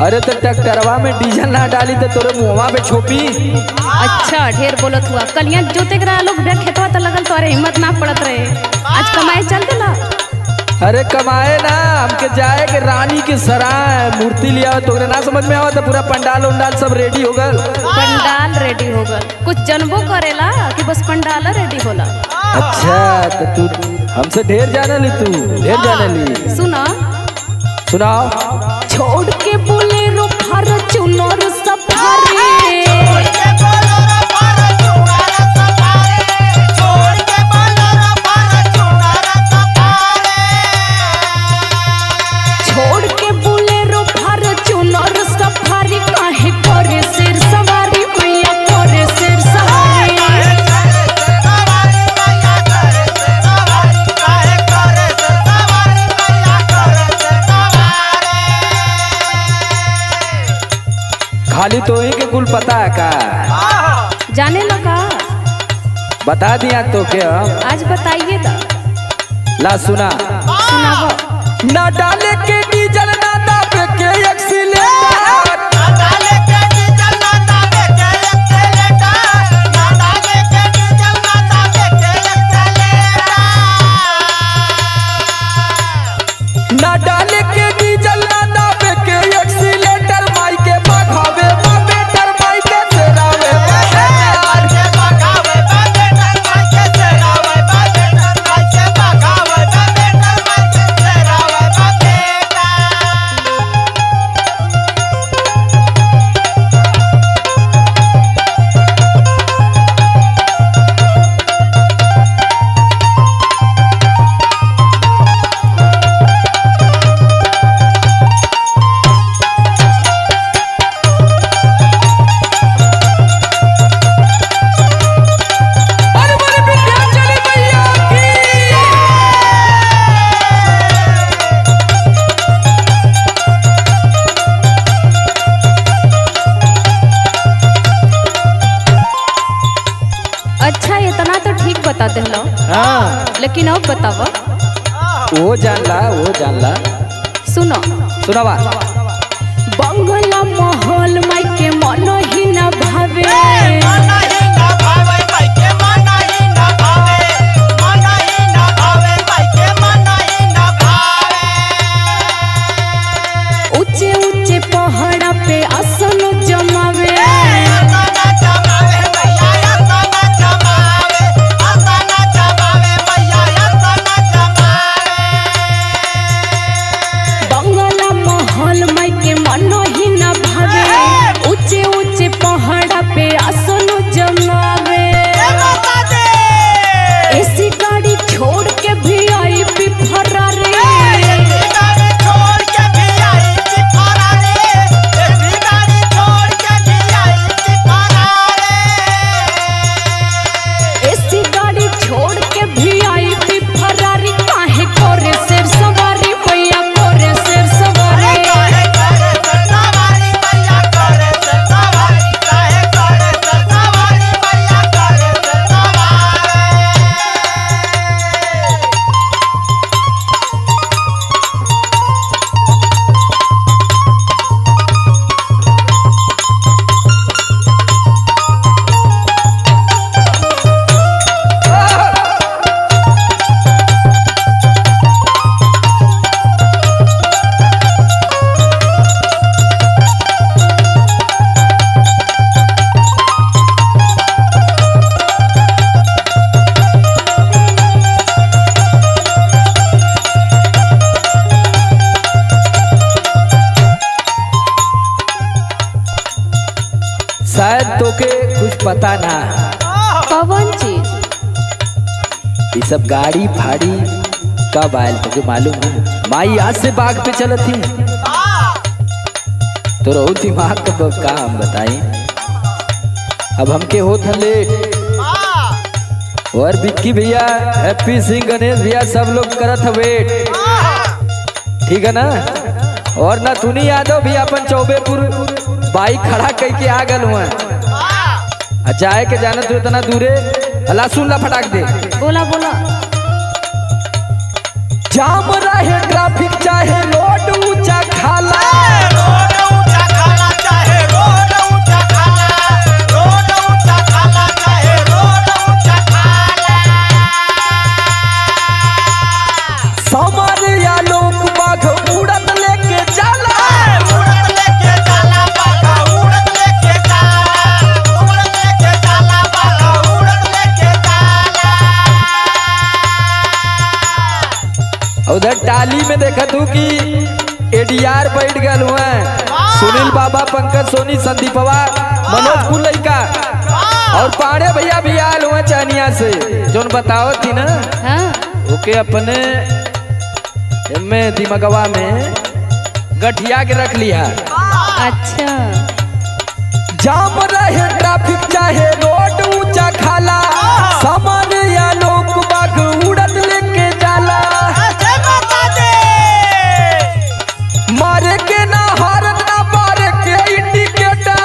अरे तो ट्रैक्टरवा में डीजल ना डाली तो तोरे मुहवा पे छोपी अच्छा ढेर बोलत हुआ कलिया जोते करा लोग बे खेतवा तो लगल तो अरे हिम्मत ना पड़त रहे आज कमाए चल देला अरे कमाए ना हमके जाए के रानी के सराय मूर्ति लिया तोरे ना समझ में आवा तो पूरा पंडाल उंडाल सब रेडी हो गल पंडाल रेडी हो गल कुछ जनबो करेला कि बस पंडाल रेडी होला अच्छा तो तू हमसे ढेर जाने ली तू ढेर जाने ली सुना सुनाओ छोड़ के बोलेरो फॉर्च्यूनर सफारी छोड़ के बोलेरो फॉर्च्यूनर सफारी काहे करे सिर सवारी मैया करे सिर सवारी खाली तो ही के कुल पता है का जाने लगा बता दिया तो के हम आज बताइए दा ला सुना सुनाबो ना डाले के डीजल ना दाबे के एक्सीलेटर ना डाले के डीजल ना दाबे के एक्सीलेटर माई के बखावे बा बेटर माई के तेरावे बा अरे बोले विंध्याचली मैया की अच्छा इतना तो ठीक बता देलो हाँ लेकिन अब बतावा वो जानला वो जानला सुनो सुनावा बंगला महल माई के मन ही न भावे ऊंचे ऊंचे पहाड़ा पे आसन जमावे बंगला महल माई के मन ही न भावे ऊंचे ऊंचे पहाड़ा पे आसन जमावे ऐसी गाड़ी छोड़ के भी आई भी फरारी ऐसी गाड़ी छोड़ के भी आई भी फरारी काहे करे सिर सवारी मैया करे सिर सवारी शायद तोके कुछ पता ना कौन चीज ये सब गाड़ी फाड़ी कब आयल तुझे मालूम है माई आज से बाग पे चलत थी तो रहो दिमाग का का हम बताई अब हमके होत है लेट और विक्की भैया हैप्पी सिंह गणेश भैया सब लोग करत है वेट ठीक है ना और ना तुनी यादव भी अपन चौबेपुर बाइक खड़ा करके आ गल हुआ आ जाए के जाना तू इतना दूरे अल्लाह सुन ला फटाक दे बोला बोला जाम रहे ट्रैफिक चाहे रोड ऊंचा खाला रोड ऊंचा एडीआर बैठ गल हुए सुनील बाबा पंकज सोनी संदीपवा मनोज कुल लइका और पाड़े भैया भी आल हुए चानिया से जोन बताओ थी ना हाँ ओके अपने में दिमगवा में गठिया के रख लिया अच्छा जाम रहे ट्रैफिक चाहे रोड ऊंचा खाला सामान या लोग बाग उड़त लेके जाला मारे के ना हारत ना मारे के इंडिकेटर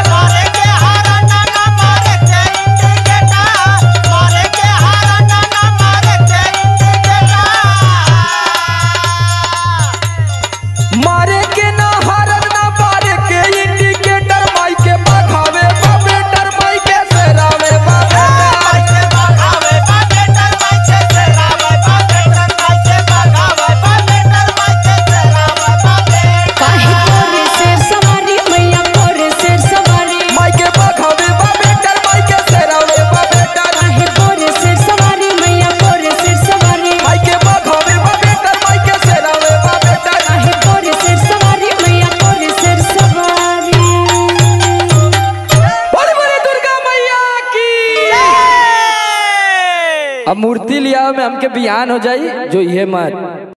मारे के ना हारत ना मारे के इंडिकेटर माई के बखावे बाबेटर माई के सेरावे बाबेटर काहे कोरे शेर सवारी मैया कोरे शेर सवारी माई के बखावे बाबेटर माई के सेरावे बाबेटर काहे कोरे शेर सवारी मैया कोरे शेर सवारी माई के बखावे बाबेटर माई के सेरावे बाबेटर काहे कोरे शेर सवारी मैया कोरे शेर सवारी बोले बोले दुर्गा मैया की अब मूर्ति लिया में हमके बिहान हो जाई जो ये मत